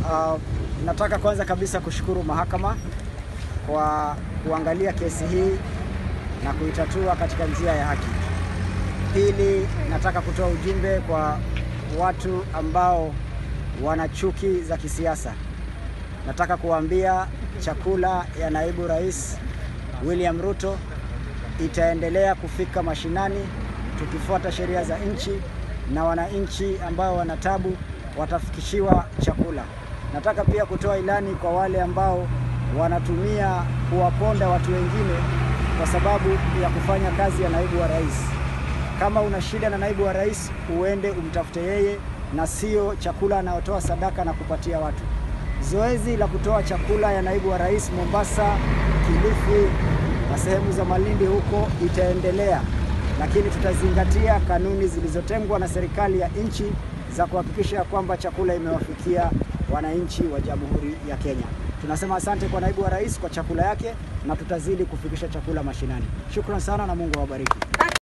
Uh, nataka kwanza kabisa kushukuru mahakama kwa kuangalia kesi hii na kuitatua katika njia ya haki. Pili, nataka kutoa ujumbe kwa watu ambao wana chuki za kisiasa. Nataka kuwaambia chakula ya naibu rais William Ruto itaendelea kufika mashinani tukifuata sheria za nchi, na wananchi ambao wana tabu watafikishiwa chakula. Nataka pia kutoa ilani kwa wale ambao wanatumia kuwaponda watu wengine kwa sababu ya kufanya kazi ya naibu wa rais. Kama una shida na naibu wa rais, uende umtafute yeye na sio chakula anayotoa sadaka na kupatia watu. Zoezi la kutoa chakula ya naibu wa rais Mombasa, Kilifi na sehemu za Malindi huko itaendelea, lakini tutazingatia kanuni zilizotengwa na serikali ya nchi za kuhakikisha kwamba chakula imewafikia wananchi wa Jamhuri ya Kenya. Tunasema asante kwa naibu wa rais kwa chakula yake na tutazidi kufikisha chakula mashinani. Shukran sana na Mungu awabariki.